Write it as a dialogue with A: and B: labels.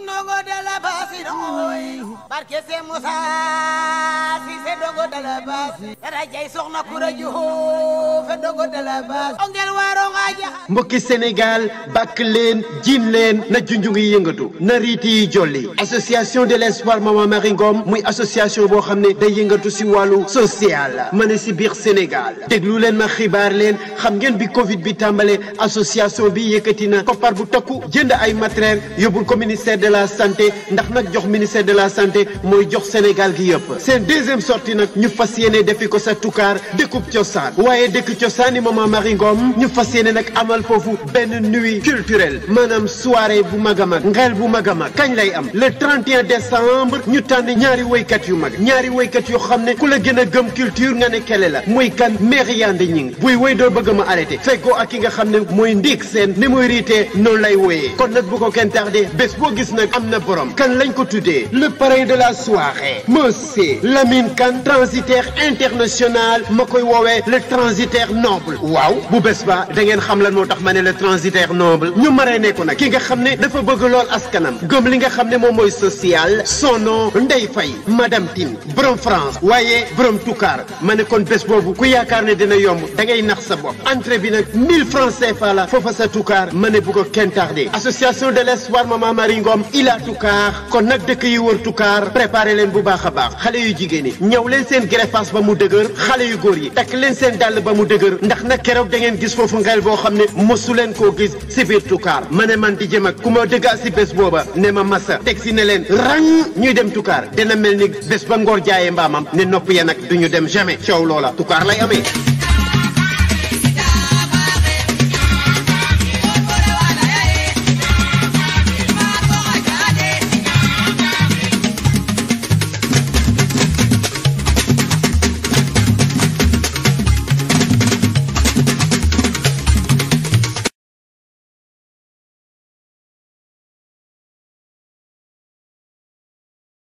A: Ndongo dala basi nooy barke se Musa si se ndongo dala basi rajay soxna kura juho fe ndongo dala basi ongel waro ngaja
B: mbokki Sénégal bàkk leen jiin leen na junju ngi yëngatu na riiti yi jolli association de l'espoir Mama Marie Ngom muy association boo xam ne day yëngatu si wàllu social ma ne si biir Sénégal déglu leen ma xibaar leen xam ngeen bi Covid bi tàmbale association bi yëkkati na koppar bu takku jënd ay matériel yóbbul ko ministère de la santé ndax nag jox ministère de la santé mooy jox Sénégal gi yëpp seen deuxième sortie nag ñu fas yéene defi ko sa tukaar dëkkub cosaan waaye dëkk cosaan yi Mama Marie Ngom ñu fas yéene nag amal foofu benn nuit culturelle maanaam soirée bu mag a mag ngel bu mag a mag kañ lay am le 31 décembre ñu tànn ñaari woykat yu mag ñaari woykat yoo xam ne ku la gën a gëm culture nga ne kele la muy kan Mère Yande Ñing buy woy doo bëgg ma arrêté fekkoo ak ki nga xam ne mooy ndiig seen ni muy riitee noonu lay woyee kon nag bu ko kenn tardé bés boo gis nag am na borom kan lañ ko tuddee le parrain de la soirée monsieur Lamine Kane transitaire international ma koy woowee le transitaire noble waaw bu bés ba da ngeen xam lan moo tax ma ne le transitaire noble ñu maree ne ko nag ki nga xam ne dafa bëgg lool askanam gëm li nga xam ne moom mooy social son nom Ndeye Faye madame Tine borom France waaye borom Toucar ma ne kon bés boobu ku yaakaar ne dina yomb da ngay nax sa bopp entrée bi nag 1000 francs CFA la foofa sa Toucar ma ne bu ko kenn tardé association de l'espoir Mama Marie Ngom ila Toucar kon nag dëkk yi wër Toucar préparé leen bu baax a baax xale yu jigéen ñi ñëw leen seen greffage ba mu dëgër xale yu góor yi takk leen seen dàll ba mu dëgër ndax nag keroog da ngeen gis foofu ngel boo xam ne mosu leen koo gis si biir Toucar ma ne man di jëm ak ku ma dëggaa si bés booba ne ma massa teg si ne leen rang ñuy dem Toucar dina mel ni bés ba ngoor jaayee mbaamam ne nopp ya nag du ñu dem jamais coow loola Toucar lay amee